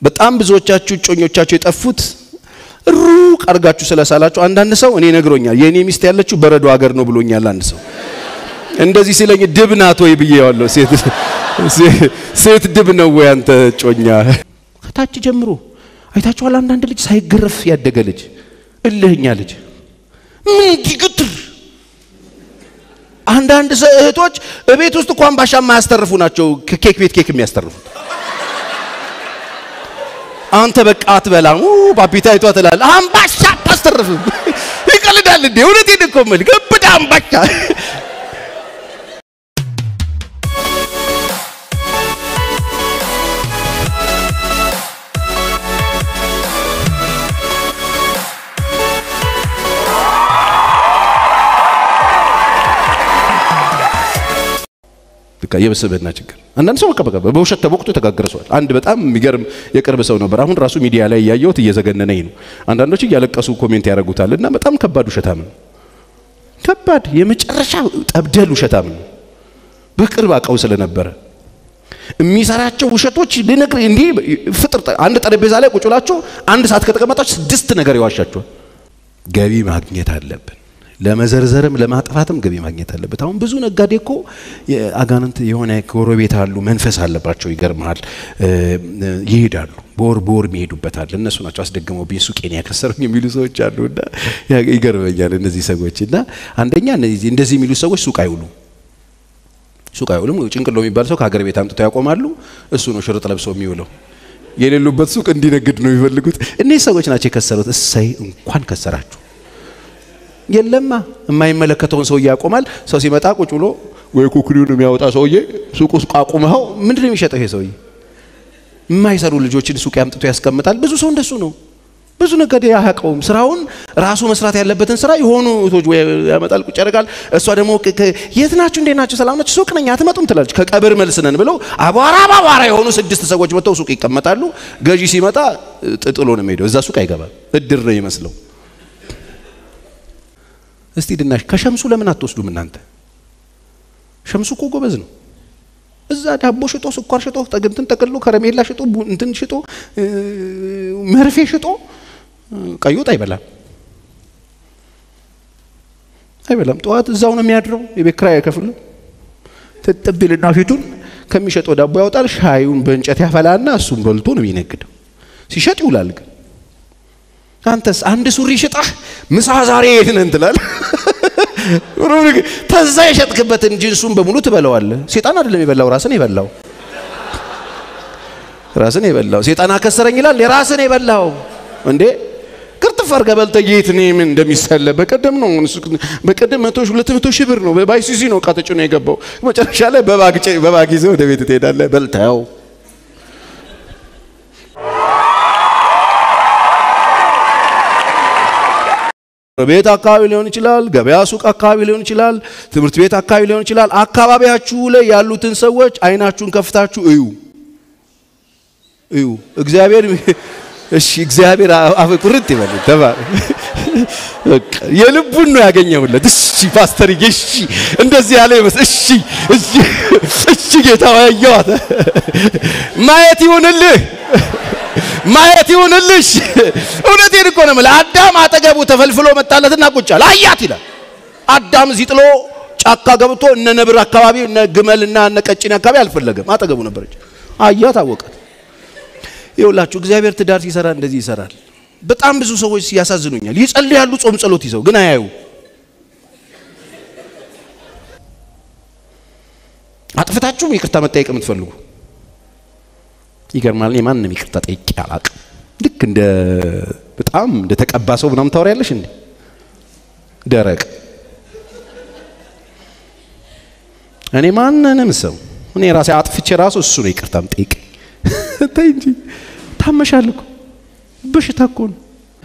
በጣም ብዙዎቻችሁ እጮኞቻችሁ የጠፉት ሩቅ አድርጋችሁ ስለሳላችሁ። አንዳንድ ሰው እኔ ነግሮኛል፣ የእኔ ሚስት ያለችው በረዶ ሀገር ነው ብሎኛል። አንድ ሰው እንደዚህ ሲለኝ ድብ ናት ወይ ብዬዋለሁ። ሴት ሴት ድብ ነው ወይ አንተ እጮኛ? ከታች ጀምሮ አይታችኋል። አንዳንድ ልጅ ሳይገረፍ ያደገ ልጅ፣ እልህኛ ልጅ ምን ግትር አንዳንድ እህቶች እቤት ውስጥ እንኳን ባሻ የማያስተርፉ ናቸው። ከኬክ ቤት ኬክ የሚያስተርፉት አንተ በቃ አትበላም ባፒታይቷ ትላለህ። አምባሻ አታስተርፍም። ይቀልዳል እንዴ? እውነቴን እኮ የምልህ ግብዳ አምባሻ በቃ የበሰበና ችግር። አንዳንድ ሰው በቃ በቃ በውሸት ተቦክቶ የተጋገረ ሰዋል። አንድ በጣም የሚገርም የቅርብ ሰው ነበር። አሁን ራሱ ሚዲያ ላይ እያየሁት እየዘገነነኝ ነው። አንዳንዶች እያለቀሱ ኮሜንት ያደርጉታል እና በጣም ከባድ ውሸታም ነው። ከባድ የመጨረሻ ጠብደል ውሸታም ነው። በቅርብ አውቀው ስለነበረ የሚሰራቸው ውሸቶች ልነግር እንዲህ ፍጥር አንድ ጠረጴዛ ላይ ቁጭ ብላችሁ አንድ ሰዓት ከተቀመጣችሁ ስድስት ነገር ይዋሻችኋል። ገቢ ማግኘት አለብን ለመዘርዘርም ለማጥፋትም ገቢ ማግኘት አለበት። አሁን ብዙ ነጋዴ እኮ አጋንንት የሆነ ጎረቤት አሉ፣ መንፈስ አለባቸው። ይገርመሃል፣ ይሄዳሉ፣ በወር በወር የሚሄዱበታል። እነሱ ናቸው አስደግመውብኝ ሱቄን ያከሰሩኝ የሚሉ ሰዎች አሉ። እና ይገርመኛል እነዚህ ሰዎች እና አንደኛ እንደዚህ የሚሉ ሰዎች ሱቅ አይውሉ ሱቅ አይውሉም። ጭንቅሎ የሚባል ሰው ከሀገር ቤት አምጥተው ያቆማሉ። እሱ ነው ሽርጥ ለብሰው የሚውለው። የሌሉበት ሱቅ እንዲነግድ ነው የሚፈልጉት። እነዚህ ሰዎች ናቸው የከሰሩት። እሰይ እንኳን ከሰራችሁ የለማ የማይመለከተውን ሰውዬ ያቆማል። ሰው ሲመጣ ቁጭ ብሎ ወይ ኩኩሪውን የሚያወጣ ሰውዬ ሱቅ ውስጥ አቁመኸው ምንድን ነው የሚሸጠው ይሄ ሰውዬ? የማይሰሩ ልጆችን ሱቅ ያምጥቶ ያስቀምጣል። ብዙ ሰው እንደሱ ነው። ብዙ ነጋዴ አያውቀውም። ስራውን ራሱ መስራት ያለበትን ስራ የሆኑ እህቶች ወይ ያመጣል፣ ቁጭ ያደርጋል። እሷ ደግሞ የት ናችሁ? እንዴት ናችሁ? ሰላም ናችሁ? ሱቅ ነኝ አትመጡም ትላለች። ከቀብር መልስ ነን ብለው አቧራ በአቧራ የሆኑ ስድስት ሰዎች መጥተው ሱቅ ይቀመጣሉ። ገዢ ሲመጣ ጥሎ ነው የሚሄደው። እዛ ሱቅ አይገባም። እድር ነው ይመስለው። እስቲ ድናሽ ከሸምሱ ለምን አትወስዱም እናንተ? ሸምሱ እኮ ጎበዝ ነው። እዛ ዳቦ ሽጦ ስኳር ሽጦ እንትን ጠቅሎ ከረሜላ ሽጦ እንትን ሽጦ መርፌ ሽጦ ቀይ ወጥ አይበላም አይበላም። ጠዋት እዛው ነው የሚያድረው። የቤት ኪራይ አይከፍልም። ትጥቢልና ፊቱን ከሚሸጠው ዳቦ ያወጣል። ሻዩን በእንጨት ያፈላና እሱን በልቶ ነው የሚነግደው። ሲሸጥ ይውላል ግን አንተስ አንድ ሱሪ ሽጣህ ምሳ ዛሬ የት ነን ትላለህ። ተዛ የሸጥክበትን ጅንሱን በሙሉ ትበለዋለህ። ሴጣን አይደለም የበላው ራስን የበላው ራስን የበላው ሴጣን አከሰረኝ ይላል። የራስን የበላው እንዴ ቅርጥፍ አድርገህ በልተህ የት እኔ ምን እንደሚሰለ በቀደም ነው በቀደም መቶ ሁለት መቶ ሺህ ብር ነው በባይሲሲ ነው ዕቃ ተጭኖ የገባው። መጨረሻ ላይ በባግ ይዘህ ወደ ቤት ትሄዳለህ በልተኸው ቤት አካባቢ ሊሆን ይችላል። ገበያ ሱቅ አካባቢ ሊሆን ይችላል። ትምህርት ቤት አካባቢ ሊሆን ይችላል። አካባቢያችሁ ላይ ያሉትን ሰዎች አይናችሁን ከፍታችሁ እዩ እዩ። እግዚአብሔር እሺ፣ እግዚአብሔር አፍ ቁርጥ ይበል። ተባረ በቃ የልቡን ነው ያገኘሁለት። እሺ ፓስተርዬ፣ እሺ እንደዚህ ያለ ይመስል እሺ፣ እሺ፣ እሺ ጌታ ያየዋት ማየት ይሁንልህ ማየት ይሁንልሽ። እውነቴን እኮ ነው የምልህ። አዳም አጠገቡ ተፈልፍሎ መጣለትና ቁጭ አለ። አያት ይላል። አዳም እዚህ ጥሎ ጫካ ገብቶ እነ ነብር አካባቢ እነ ግመልና እነ ቀጭኔ አካባቢ አልፈለገም። አጠገቡ ነበረች። አያት፣ አወቃት። ይኸውላችሁ እግዚአብሔር ትዳር ሲሰራ እንደዚህ ይሰራል። በጣም ብዙ ሰዎች ያሳዝኑኛል። ይጸልያሉ ጾም ጸሎት ይዘው ግን አያዩ። አጥፍታችሁም ይቅርታ መጠየቅ የምትፈልጉ ይገርማል። እኔ ማንንም ይቅርታ ጠይቄ አላቅም። ልክ እንደ በጣም እንደ ተቀባ ሰው ምናምን ታወሪያለሽ እንዴ? ደረቅ እኔ ማንንም ሰው እኔ ራሴ አጥፍቼ ራሱ እሱ ነው ይቅርታ ጠይቅ። ተይ እንጂ ታመሻል እኮ በሽታ እኮ ነው።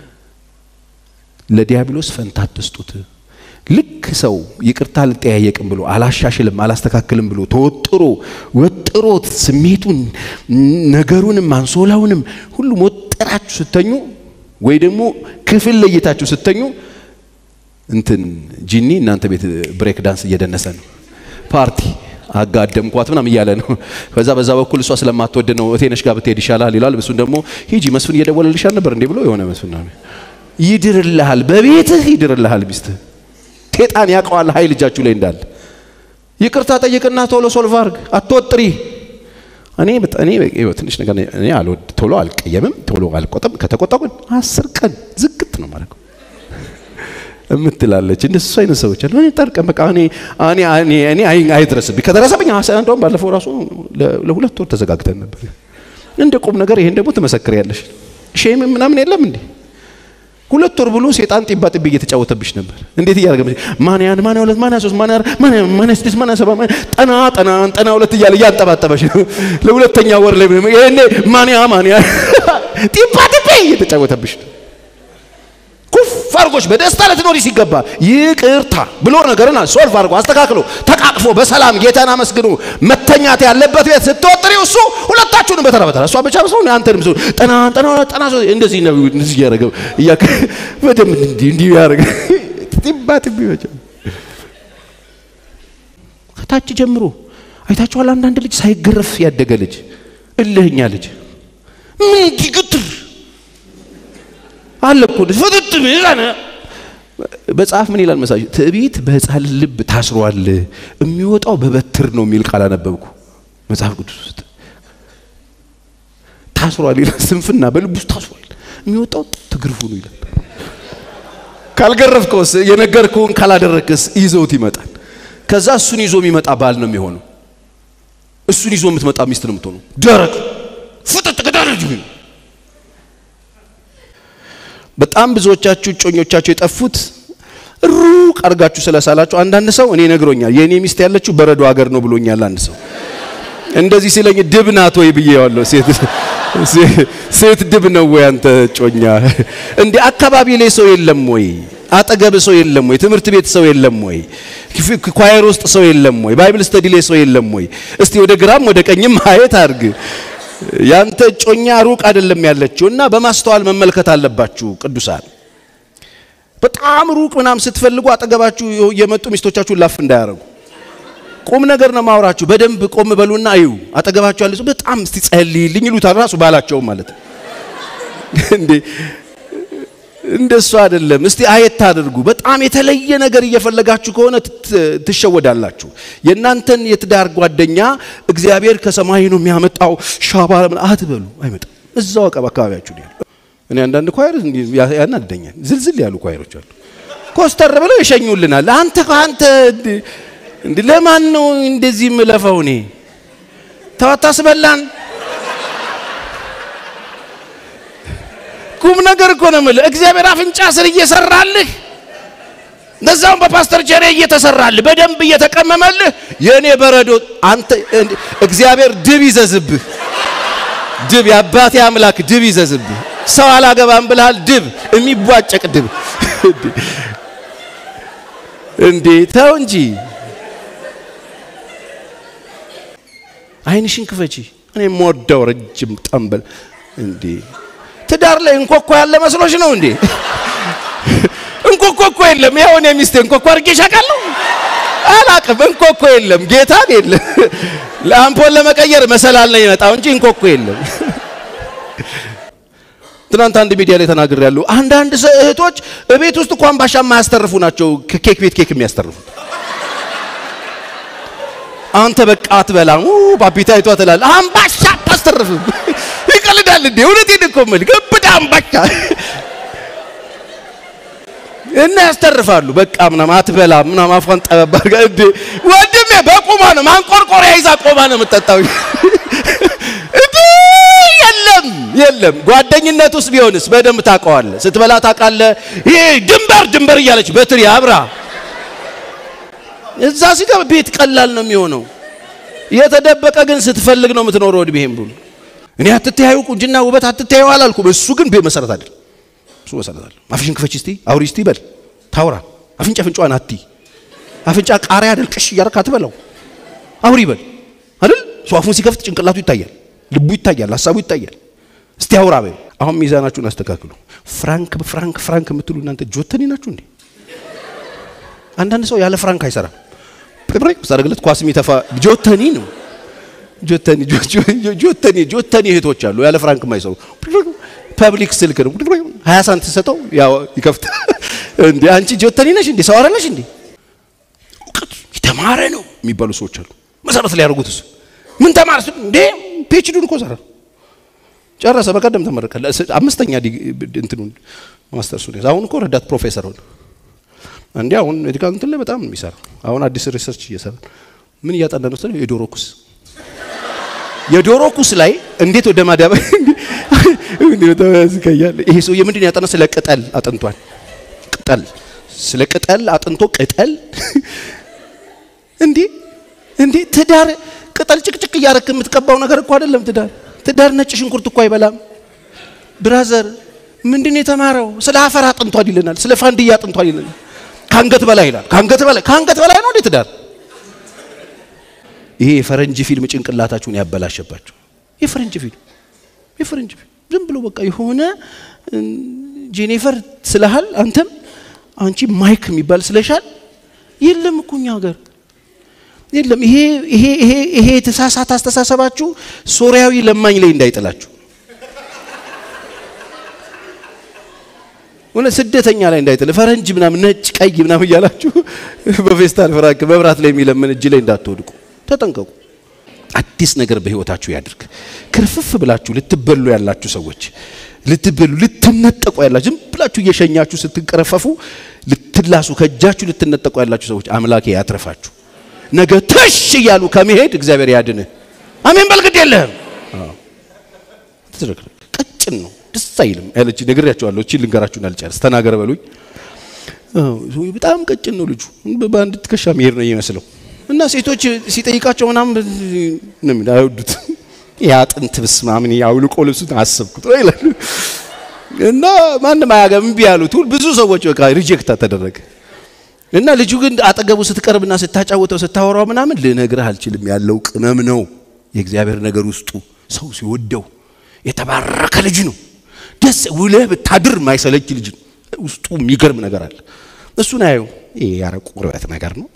ለዲያብሎስ ፈንታ አትስጡት። ልክ ሰው ይቅርታ አልጠያየቅም ብሎ አላሻሽልም አላስተካክልም ብሎ ተወጥሮ ወጥሮት ስሜቱን ነገሩንም አንሶላውንም ሁሉም ወጥራችሁ ስተኙ ወይ ደግሞ ክፍል ለይታችሁ ስተኙ እንትን ጂኒ እናንተ ቤት ብሬክ ዳንስ እየደነሰ ነው። ፓርቲ አጋደምኳት ምናምን እያለ ነው። ከዛ በዛ በኩል እሷ ስለማትወድ ነው እቴነሽ ጋር ብትሄድ ይሻላል ይላል። እሱን ደግሞ ሂጂ መስፍን እየደወለልሻል ነበር እንዴ ብሎ የሆነ መስፍን ነው ይድርልሃል፣ በቤትህ ይድርልሃል። ሚስትህ ሴጣን ያውቀዋል ኃይል እጃችሁ ላይ እንዳለ። ይቅርታ ጠይቅና ቶሎ ሶልቭ አድርግ፣ አትወጥሪ። እኔ እኔ ትንሽ ነገር እኔ አልወድ ቶሎ አልቀየምም፣ ቶሎ አልቆጥም። ከተቆጣው ግን አስር ቀን ዝግት ነው ማለት እምትላለች እንደሱ አይነት ሰዎች አሉ። እኔ ጠርቀም በቃ እኔ እኔ እኔ እኔ አይድረስብኝ ከደረሰብኝ እንደውም ባለፈው ራሱ ለሁለት ወር ተዘጋግተን ነበር። እንደ ቁም ነገር ይሄን ደግሞ ትመሰክሪያለሽ። ሼም ምናምን የለም እንዴ? ሁለት ወር ብሎ ሴጣን ጢባ ጢቤ እየተጫወተብሽ ነበር። እንዴት እያደረገ ማን ያን ማን ሁለት ማን ሶስት ማን ማን ማን ስድስት ማን ሰባ ማን ጠና ጠና ጠና ሁለት እያለ እያንጠባጠበሽ ነው። ለሁለተኛ ወር ላይ ይሄኔ ማን ያ ማን ያ ጢባ ጢቤ እየተጫወተብሽ ነው። ኩፍ አርጎች በደስታ ልትኖሪ ሲገባ ይቅርታ ብሎ ነገርን ሶልቭ አድርጎ አስተካክሎ ተቃቅፎ በሰላም ጌታን አመስግኑ መተኛት ያለበት ቤት ስትወጥሪው እሱ ሁለታችሁንም በተራ በተራ እሷ ብቻ ሰው አንተንም ሰው ጠና ጠና ጠና እንደዚህ ነው እንደዚህ ያደረገ እያከ በደም እንዲህ እንዲህ ያደረገ ጢባ ጢቢ በቻ ከታች ጀምሮ አይታችኋል። አንዳንድ ልጅ ሳይገረፍ ያደገ ልጅ እልህኛ ልጅ ምን ግትር አለ እኮ ፍጥጥ ቢላነ መጽሐፍ ምን ይላል መሳጅ ትዕቢት በሕፃን ልብ ታስሯል የሚወጣው በበትር ነው የሚል ቃል አነበብኩ መጽሐፍ ቅዱስ ውስጥ ታስሯል ይላል ስንፍና በልብ ውስጥ ታስሯል የሚወጣው ትግርፉ ነው ይላል ካልገረፍከውስ የነገርከውን ካላደረግክስ ይዘውት ይመጣል ከዛ እሱን ይዞ የሚመጣ ባል ነው የሚሆነው እሱን ይዞ የምትመጣ ሚስት ነው የምትሆነው ደረቅ ፍጥጥ ቅዳለጅ በጣም ብዙዎቻችሁ እጮኞቻችሁ የጠፉት ሩቅ አድርጋችሁ ስለሳላችሁ። አንዳንድ ሰው እኔ ነግሮኛል፣ የእኔ ሚስት ያለችው በረዶ ሀገር ነው ብሎኛል። አንድ ሰው እንደዚህ ሲለኝ ድብ ናት ወይ ብዬዋለሁ። ሴት ሴት ድብ ነው ወይ አንተ እጮኛ? እንዴ አካባቢ ላይ ሰው የለም ወይ? አጠገብ ሰው የለም ወይ? ትምህርት ቤት ሰው የለም ወይ? ኳየር ውስጥ ሰው የለም ወይ? ባይብል ስተዲ ላይ ሰው የለም ወይ? እስቲ ወደ ግራም ወደ ቀኝም ማየት አድርግ። ያንተ እጮኛ ሩቅ አይደለም ያለችው እና በማስተዋል መመልከት አለባችሁ ቅዱሳን። በጣም ሩቅ ምናምን ስትፈልጉ አጠገባችሁ የመጡ ሚስቶቻችሁን ላፍ እንዳያረጉ። ቁም ነገር ነው ማውራችሁ። በደንብ ቆም በሉና እዩ። አጠገባችሁ ያለ ሰው በጣም እስቲ ጸልይልኝ ይሉታል። ራሱ ባላቸውም ማለት ነው እንዴ እንደሱ አይደለም። እስቲ አየት አድርጉ። በጣም የተለየ ነገር እየፈለጋችሁ ከሆነ ትሸወዳላችሁ። የእናንተን የትዳር ጓደኛ እግዚአብሔር ከሰማይ ነው የሚያመጣው ሻባ አትበሉ። አይመጣም። እዛው አቀብ አካባቢያችሁ ነው ያለው። እኔ አንዳንድ ኳይር ያናድደኛል። ዝልዝል ያሉ ኳይሮች አሉ። ኮስተር ብለው ይሸኙልናል። አንተ አንተ እንዴ ለማን ነው እንደዚህ የምለፈው? እኔ ተዋታስበላን ቁም ነገር እኮ ነው የምልህ። እግዚአብሔር አፍንጫ ስር እየሰራልህ እንደዛውም በፓስተር ቸሬ እየተሰራልህ በደንብ እየተቀመመልህ የእኔ በረዶ አንተ እግዚአብሔር ድብ ይዘዝብህ። ድብ የአባቴ አምላክ ድብ ይዘዝብህ። ሰው አላገባም ብልሃል። ድብ የሚቧጨቅ ድብ እንዴ! ተው እንጂ አይንሽን ክፈቺ። እኔ የምወደው ረጅም ጠንበል እንዴ ትዳር ላይ እንኮኮ ያለ መስሎሽ ነው እንዴ? እንኮኮ እኮ የለም። ይኸው እኔ ሚስቴ እንኮኮ አድርጌሽ አውቃለሁ? አላቅም። እንኮኮ የለም። ጌታን የለም። ለአምፖል ለመቀየር መሰላል ነው የመጣው እንጂ እንኮኮ የለም። ትናንት አንድ ሚዲያ ላይ ተናግሬ ያሉ አንዳንድ እህቶች እቤት ውስጥ እንኳን ባሻ የማያስተርፉ ናቸው። ኬክ ቤት ኬክ የሚያስተርፉት አንተ በቃ አትበላም ባቢታ አይቷ ትላለህ። አምባሻ አታስተርፍም። ይቀልዳል እንዴ? እውነቴን እኮ የምልህ ገብዳ አምባሻ እና ያስተርፋሉ። በቃ ምናምን አትበላም ምናምን አፏን ጠበብ አድርጋ እንዴ ወንድሜ በቁማ ነው ማንቆርቆሪያ ይዛ ቆማ ነው የምትጠጣው። እንዴ የለም የለም። ጓደኝነት ውስጥ ቢሆንስ በደንብ ታውቀዋለህ። ስትበላ ታውቃለህ። ይሄ ድንበር ድንበር እያለች በትሪ አብራ እዛ ሲገባ ቤት ቀላል ነው የሚሆነው። የተደበቀ ግን ስትፈልግ ነው የምትኖረው እድሜህም ብሎ እኔ አትተያዩ ቁንጅና ውበት አትተያዩ አላልኩም። እሱ ግን ቤት መሰረት አይደል። እሱ መሰረት አይደል። አፍሽን ክፈች እስቲ አውሪ እስቲ በል ታውራ አፍንጫ አፍንጫዋን አቲ አፍንጫ ቃሪያ አይደል ቅሽ እያደረክ አትበላው አውሪ በል አይደል። እሱ አፉን ሲከፍት ጭንቅላቱ ይታያል፣ ልቡ ይታያል፣ ሀሳቡ ይታያል። እስቲ አውራ በል። አሁን ሚዛናችሁን አስተካክሉ። ፍራንክ ፍራንክ ፍራንክ የምትሉ እናንተ ጆተኒ ናችሁ እንዴ? አንዳንድ ሰው ያለ ፍራንክ አይሰራም። ሳደርግለት ኳስ የሚተፋ ጆተኒ ነው። ጆተኒ ጆተኒ ጆተኒ እህቶች አሉ ያለ ፍራንክ የማይሰሩ ፐብሊክ ስልክ ነው። ሀያ ሳንት ሰጠው ያው ይከፍት እንዴ አንቺ ጆተኒ ነሽ እንዴ ሰው አይደለሽ እንዴ? እውቀት የተማረ ነው የሚባሉ ሰዎች አሉ። መሰረት ላይ ያደርጉት እሱ ምን ተማረ እንዴ ፒኤችዲውን እኮ ሰራ ጨረሰ። በቀደም ተመረቀ። አምስተኛ እንትኑን ማስተርሱን አሁን እኮ ረዳት ፕሮፌሰር ሆነ። እንዴ አሁን ሜዲካል እንትን ላይ በጣም ነው የሚሰራ። አሁን አዲስ ሪሰርች እየሰራ ምን እያጠና ነው? የዶሮ ኩስ የዶሮ ኩስ ላይ እንዴት ወደ ማዳበ ይሄ ሰውዬ ምንድን ያጠና? ስለ ቅጠል አጥንቷል። ቅጠል ስለ ቅጠል አጥንቶ ቅጠል እንዴ እንዴ ትዳር ቅጠል ጭቅጭቅ እያረክ የምትቀባው ነገር እኮ አይደለም ትዳር። ትዳር ነጭ ሽንኩርት እኮ አይበላም ብራዘር። ምንድን ነው የተማረው? ስለ አፈር አጥንቷል ይለናል። ስለ ፋንድያ አጥንቷል ይለናል። ከአንገት በላይ ይላል። ከአንገት በላይ ከአንገት በላይ ነው እንዴ ትዳር? ይሄ የፈረንጅ ፊልም ጭንቅላታችሁን ያበላሸባችሁ። የፈረንጅ ፊልም የፈረንጅ ፊልም ዝም ብሎ በቃ የሆነ ጄኔፈር ስለሃል አንተም አንቺ ማይክ የሚባል ስለሻል የለም እኮ እኛ ሀገር የለም። ይሄ ይሄ ይሄ ይሄ የተሳሳተ አስተሳሰባችሁ ሶሪያዊ ለማኝ ላይ እንዳይጥላችሁ እውነት ስደተኛ ላይ እንዳይጥል ፈረንጅ ምናምን ነጭ ቀይ ምናምን እያላችሁ በፌስታል ፍራንክ መብራት ላይ የሚለምን እጅ ላይ እንዳትወድቁ ተጠንቀቁ። አዲስ ነገር በህይወታችሁ ያድርግ። ክርፍፍ ብላችሁ ልትበሉ ያላችሁ ሰዎች ልትበሉ ልትነጠቁ ያላችሁ ዝም ብላችሁ እየሸኛችሁ ስትንቀረፈፉ ልትላሱ ከእጃችሁ ልትነጠቁ ያላችሁ ሰዎች አምላኬ ያትረፋችሁ። ነገ ተሽ እያሉ ከመሄድ እግዚአብሔር ያድንህ። አሜን በል። ግድ የለህም። ቀጭን ነው ደስ አይልም ያለች ነግሬያቸዋለሁ። እቺ ልንገራችሁን አልጨርስ ተናገረ በሉኝ። በጣም ቀጭን ነው ልጁ። በአንድ ትከሻ መሄድ ነው የሚመስለው እና ሴቶች ሲጠይቃቸው ምናምን ነው የሚለው አይወዱት። የአጥንት ብስማ ምን አውልቆ ልብሱን አሰብኩት ይላሉ እና ማንም አያገም እምቢ ያሉት ብዙ ሰዎች በቃ ሪጀክት ተደረገ። እና ልጁ ግን አጠገቡ ስትቀርብና ስታጫወተው ስታወራው ምናምን ልነግርህ አልችልም ያለው ቅመም ነው የእግዚአብሔር ነገር ውስጡ ሰው ሲወደው የተባረከ ልጅ ነው። ደስ ውለህ ብታድር ማይሰለች ልጅ ነው። ውስጡ የሚገርም ነገር አለ። እሱን አየው። ይሄ ያረቁ ቁርበት ነገር ነው።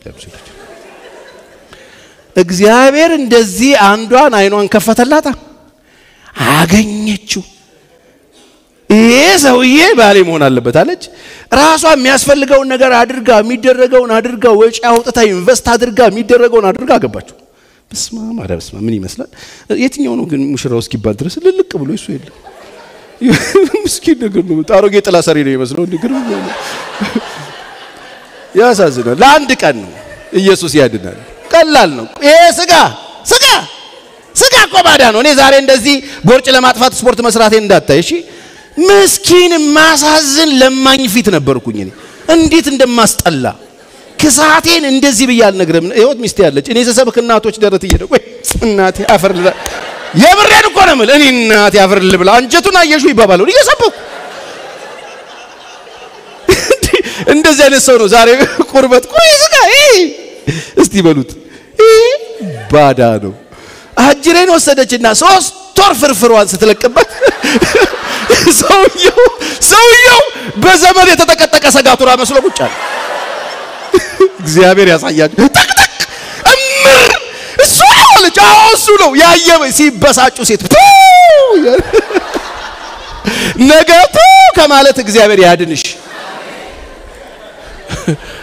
እግዚአብሔር እንደዚህ አንዷን አይኗን ከፈተላታ አገኘችው። ይሄ ሰውዬ ባሌ መሆን አለበት አለች። ራሷ የሚያስፈልገውን ነገር አድርጋ የሚደረገውን አድርጋ ወጪ አውጥታ ኢንቨስት አድርጋ የሚደረገውን አድርጋ አገባችው። በስመ አብ ኧረ በስመ አብ ምን ይመስላል? የትኛው ነው ግን ሙሽራው እስኪባል ድረስ ልልቅ ብሎ እሱ የለም። ምስኪን ነገር ነው። አሮጌ ጥላ ሰሪ ነው የሚመስለው። ንግር ያሳዝናል። ለአንድ ቀን ነው ኢየሱስ ያድናል። ቀላል ነው። ይሄ ስጋ ስጋ ስጋ እኮ ባዳ ነው። እኔ ዛሬ እንደዚህ ቦርጭ ለማጥፋት ስፖርት መስራቴን እንዳታይ እሺ። ምስኪን ማሳዝን ለማኝ ፊት ነበርኩኝ እኔ እንዴት እንደማስጠላ ክሳቴን እንደዚህ ብዬ አልነግርም። ህይወት ሚስቴ ያለች እኔ ስሰብክ እናቶች ደረት እየደቁ እናቴ አፈር ልላ የብሬን እኮ ነው የምልህ እኔ እናቴ አፈር ልብላ አንጀቱን አየሹ ይባባሉ እየሰበኩ እንደዚህ አይነት ሰው ነው ዛሬ ቁርበት ቆይ ስጋ እስቲ በሉት ባዳ ነው። አጅሬን ወሰደችና ሶስት ወር ፍርፍሯን ስትለቅበት ሰውየው ሰውየው በዘመን የተጠቀጠቀ ሰጋቱራ መስሎ ቁጭ አለ። እግዚአብሔር ያሳያችሁ። ጠቅጠቅ እምር እሱ አለች። አዎ እሱ ነው ያየ ሲበሳጩ ሴት ነገቱ ከማለት እግዚአብሔር ያድንሽ።